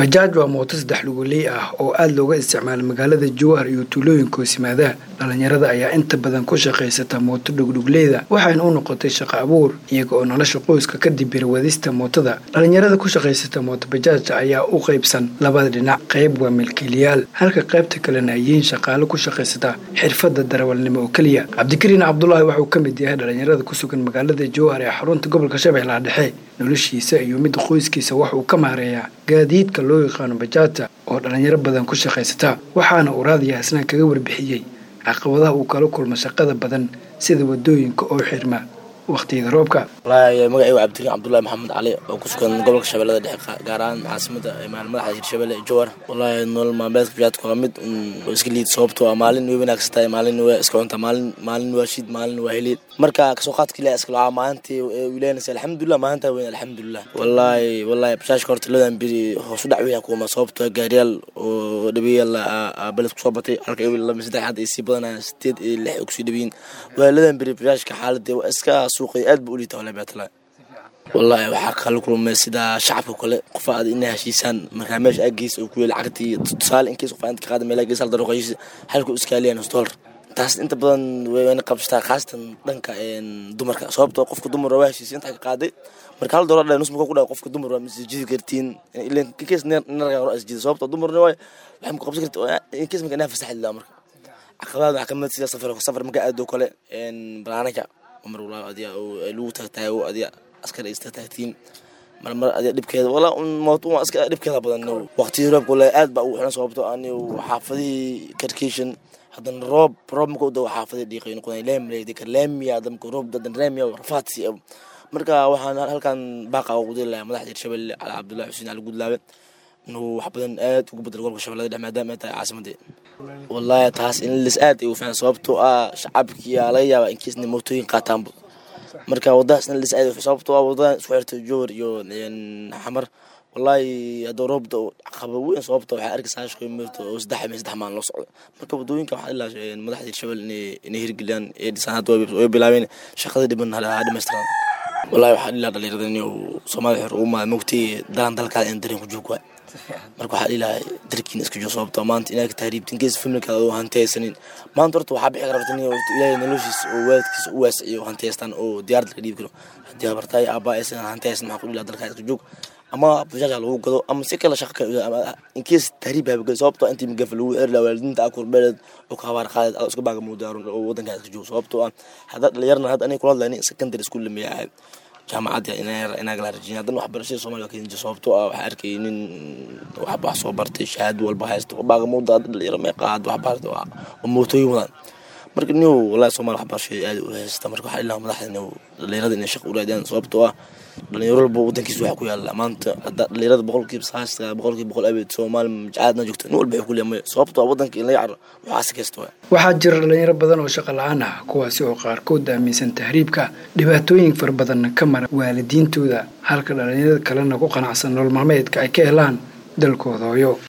bajaaj waa mooto saddex luguley ah oo aada looga isticmaala magaalada jowhar iyo tuulooyinka hoosimaadaha dhalinyarada ayaa inta badan ku shaqaysata mooto dhugdhugleyda waxayna u noqotay shaqo abuur iyaga oo nolosha qoyska kadib birawadista mootada dhalinyarada ku shaqaysata mooto bajaajta ayaa u qaybsan labada dhinac qayb waa milkiilayaal halka qaybta kalena ay yihiin shaqaalo ku shaqaysata xirfadda darawalnimo oo keliya cabdikariin cabdulaahi waxauu ka mid yahay dhalinyarada ku sugan magaalada jowhar ee xarunta gobolka shabeellaha dhexe noloshiisa iyo midda qoyskiisa waxauu ka maareeyaa gaadiidka loo yaqaano bajaajta oo dhalinyaro badan ku shaqaysata waxaana uu raadiya hasnaan kaga warbixiyey caqabadaha uu kala kulmo shaqada badan sida wadooyinka oo xirma waqtiyada roobka wallaahi magacaygu cabdikariin cabdullaahi maxamed cali oo ku sugan gobolka shabeellada dhexe gaar ahaan caasimada madaxda hirshabelle ee jowhar wallaahi nolol maalmeedka bajaadka waa mid oo iska liid sababtoo ah maalin way wanaagsan tahay maalin waa iska cunta maalin maalin waa shiid maalin waa heliid marka kasoo qaadka ilaah iska lacaa maalintii wilaynaysa alxamdulilah maalintaa weyn alxamdulilah wallaahi wallaahi bajaajka horta ladan biri hoos u dhac weya kuuma sababtoo gaariyaal oo dhabeeyaal beled kusoo batay halka laba saddex hadda ay sii badanayaan sideed iyo lix ay kusii dhabeyiin waa ladan biri bajaajka xaaladii waa iska suuqay aad ba u liita wala beetala wallaahi waxaa kala kulmay sida shacabka kale qofa aad inay heshiisaan markaa meesha aggeys oo ku yeeli lacagtii tusaale inkiis qof inta ka qaada meel aggeys hal daro qoyis halka iskaaliyaan nus dollar taas inta badan wayna qabsataa khaasatan dhanka dumarka sababtoo qofka dumar waa heshiisay intaa ka qaaday marka hal dollar nus marka ku dhaco qofka dumar waa masjidi kartiin ileen inkiis naraga hore asjida sababtoo dumarna waay waxay ku qabsan kartaa inkiis marka inaa fasaxi laa marka caqabadaad waxaa kamid sida safar safar marka aado kale banaanaka mar walaa adiga lagu taagtaago adiga askar ay istaagtiin marmar adiga dhibkeeda walaa mooto waa iska dhibkeeda badan waqtiyii roobka walaa aad baa ugu xiran sababto ani xaafadihii karkation haddana roob roob marka u dawo xaafadii dhiiqay noqonay leemley dekar leemiya damka roob dadan leemiya rafaadsi marka waxaan halkan baaqa ugu diri lahaa madaxda hirshabelle cali cabdullahi xuseen cali gudlaabe inuu wax badan aad ugu bedelo gobolka shabeellada dhexe maadaama ay tahay caasimadii wallaahi taas in lis aad ay u fiican sababtoo ah shacabkii aa laga yaabaa inkiisna mootooyin qaataanba marka wadadaas in lis aad sababtoo ah wadadan isku xirtay jowhar iyo xamar wallaahi hadduu roobda caqaba weyn sababta waxaa arkaysaa shaqo mirto oo saddex ama saddex maalin loo socdo marka wadooyinka waxaa ilaa madaxda hirshabelle inay inay hirgeliyaan ee dhisaan hadda way bilaabeen shaqada dhiban ha dhamaystiraan wallaahi waxaa ilaa dhalinyarada inuu soomaalida xor ugu maada mogtay dalan dalkaada in dareen ku joog waay marka waxaa dhilahay darkiina iska joo sababto maanta inaad tahriibtin gees familkaada oo hantiyaysanin maanta horta waxaa bixi karabta in ilaahay noloshiisa oo waalidkiisa u waasiciyo hantiyaystaan oo diyaar dalka dhiibi karo haddii habartaay aabaa aysan hantiyaysan maxaa ku dhilaa dalkaa iska joog ama bajaaj lagu gado ama si kale shaqa inkees tahriib habagay sababtoo intii magafa lagu erla waalidiinta akur beeled oo ka habaar qaaded aad iska baaga muudaaron oo wadankaa iska joog sababtoo ah haddaad dhalinyarna hadda aniga kula hadlayni secondary school lamiya ahayd jaamacadda inagala rajin haddana waxbarashada soomaliya waa keenja sababtoo ah waxaa arkay nin waxba wax soo bartay shahaado walba haysta baaga muuda hadda dhalinyaro meeqa hadda wax barta oo mootooyin wadaan marka niw wallahi soomaali waxbarashada aad u haysta marka waxaa ilaha madaxda inuu dhalinyarada inay shaq u raadiyaan sababtoo ah dhalinyaro walba wadankiisa waxaa ku yaala maanta hadda dhalinyarada boqolkiiba saasta boqolkiiba boqol abeed soomaali majacaadna joogto nin walba wuxuu ku leeyahay sababtoo ah wadanka in la yacro waxaa si kasta waay waxaa jira dhalinyaro badan oo shaqo la-aan ah kuwaasi oo qaarkood aaminsan tahriibka dhibaatooyin fara badanna ka mara waalidiintooda halka dhalinyarada kalena ku qanacsan nolol maalmeedka ay ka helaan dalkooda hooyo